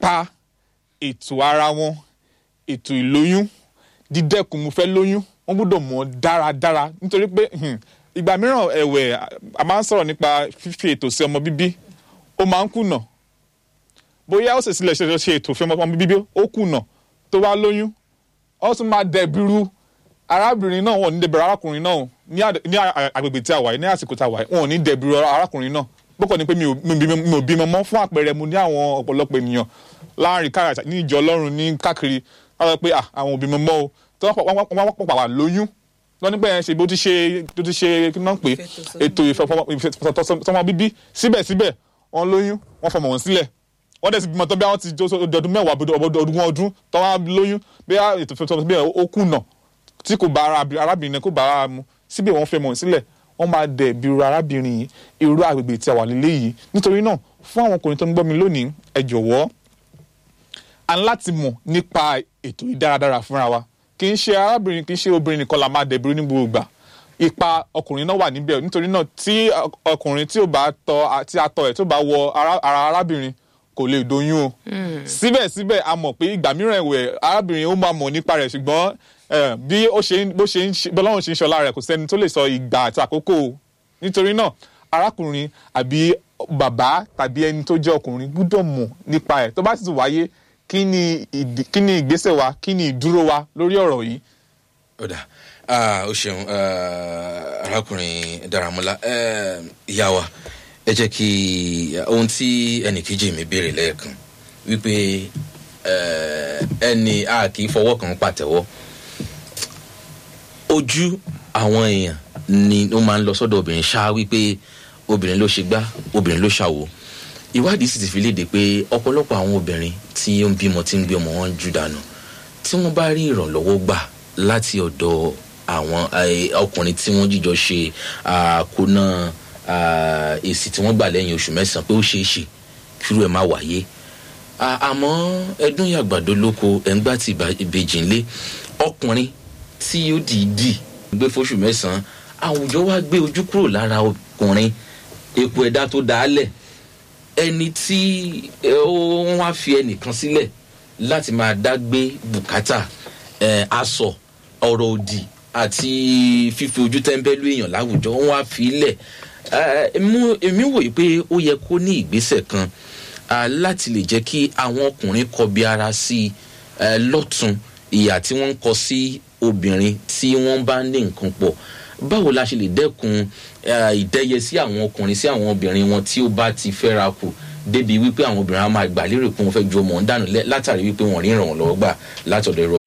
nípa ètò ara wọn ètò ìlóyún dídẹ́kun mo fẹ́ lóyún wọ́n gbọ́dọ̀ mọ̀ dáradára nítorí pé hmm, ìgbà mìíràn ẹ̀wẹ̀ a máa ń sọ̀rọ̀ nípa fífi ètò sí ọmọ bíbí ó máa ń kùnà bóyá ó sì sílẹ̀ ṣe ṣe ètò fún ọmọ bíbí ó kùnà tó wá lóyún ó tún máa dẹ̀bìrú arábìnrin náà wọn ò ní dẹ̀bìrú arákùnrin náà ní àd- ní à- agbègbè tí a wà yìí ní àsìkò tí a wà yìí wọn ò ní dẹ̀bìrú arákùnrin náà bókọ̀ ni pé mi ò mi ò bímọ- mi ò bímọ mọ́ fún àpẹẹrẹ mo ní àwọn ọ̀pọ̀lọpọ̀ ènìyàn láàrin káàkiri ní ìjọ ọlọ́run ní káàkiri wọ́n sọ pé ah, àwọn ò bímọ mọ́ o tí wọ́n wọ́n- wọ́n wọ́n pàpà wà lóyún wọ́n ní pé ẹ̀ ṣe bó ti ṣe tó ti ṣe kí wọ́n pè é ètò ìfọ̀sọmọ bíbí síbẹ̀síbẹ̀ wọ́n lóyún wọ́n fọmọ wọn sílẹ̀ wọ́n dẹ̀ sì bímọ tán bí wọ́n ti tó ọdún mẹ́wàá ọdún ọdún tó wá lóyún bí ètò ìfọ̀sọmọ bíbí ó kùnà tí kò bá ara- arábìnrin náà kò bá ara mu síbẹ̀ wọ́n fẹ́ mọ̀ sílẹ̀ wọ́n máa dẹ̀ bí irú arábìnrin yìí irú àgbègbè tí a wà nílé yìí nítorí náà fún àwọn ọkùnrin tó ń gbọ́ mi lónìí ẹ jọ̀wọ́ a ní láti mọ̀ nípa ètò yìí dáradára fúnra wa kì í ṣe arábìnrin kì í ṣe obìnrin nìkan la máa dẹ̀bìrú ní gbogbo ìgbà ipa ọkùnrin náà wà níbẹ̀ nítorí náà tí ọkùnrin tí ò bá tọ tí a tọ ẹ̀ tó bá wọ ara ara arábìnrin kò lè doyún o síbẹ̀síbẹ̀ a mọ̀ pé ìgbà mìíràn ẹ̀wẹ̀ arábìnrin ó máa mọ̀ nípa rẹ̀ ṣùgbọ́n eh, bí ó ṣe ń bó ṣe ń ṣe bí ọlọ́run ṣe ń ṣọlá rẹ̀ kò sẹ́ni tó lè sọ ìgbà àti àkókò o nítorí náà arákùnrin àbí bàbá tàbí ẹni tó jẹ́ ọkùnrin gbúdọ̀ mọ̀ nípa ẹ̀ tó bá sì ti wáyé kí ni ìdí- kí ni ìgbésẹ̀ wa kí ni ìdúró wa lórí ọ̀rọ̀ yìí. ọ̀dà ah, ó ṣeun ah, arákùnrin daramọ́lá eh, ìyá wa ẹ jẹ́ kí ohun tí ẹnìkejì mi béèrè lẹ́ẹ̀kan wípé eh, ẹni a kì í fọwọ́ kan pàtẹ́wọ́ ojú àwọn èèyàn ni ó máa ń lọ sọ́dọ̀ obìnrin ṣáá wípé obìnrin ló ṣe gbá obìnrin ló ṣàwò ìwádìí sì ti fi léde pé ọ̀pọ̀lọpọ̀ àwọn obìnrin tí ó ń bímọ tí ń gbé ọmọ wọn jù dànù tí wọ́n bá rí ìrànlọ́wọ́ gbà láti ọ̀dọ̀ àwọn eh, ọkùnrin tí wọ́n jíjọ ṣe àkóná ah, èsì tí wọ́n gbà lẹ́yìn oṣù mẹ́sàn-án pé ó ṣeé ṣe kírú ẹ̀ má wáyé À- àmọ́ ẹdún yàgbàdo lóko ẹ̀ńgbà tí ìbà- ìbejì ńlé ọkùnrin tí ó dìídì gbé fóṣù mẹ́sàn-án àwùjọ wa gbé ojú kúrò lára ọkùnrin epo ẹ̀dá tó dálẹ̀ ẹni tí eh, ó wọ́n á fi ẹnìkan sílẹ̀ láti máa dá gbé bùkátà eh, aṣọ ọ̀rọ̀ òdì àti fífi ojú tẹ́ńbẹ́lú èèyàn láwùjọ wọ́n á fi lẹ̀ Eh, mú- èmi wòye pé ó yẹ kó ní ìgbésẹ̀ kan ah, láti lè jẹ́ kí àwọn ọkùnrin kọbi ara sí i eh, lọ́tún ìyà tí wọ́n ń kọ sí obìnrin tí wọ́n bá ní nǹkan pọ̀ báwo la ṣe lè dẹ́kun eh, ìdẹ́yẹ sí àwọn ọkùnrin sí àwọn obìnrin wọn tí ó bá ti fẹ́ra kù débi wípé àwọn obìnrin á máa gbà lérò pé wọ́n fẹ́ ju ọmọ ń dànù lẹ́- látàrí wípé wọ́n rí ìrànwọ́ lọ́wọ́ gbà látọ̀dọ̀ irú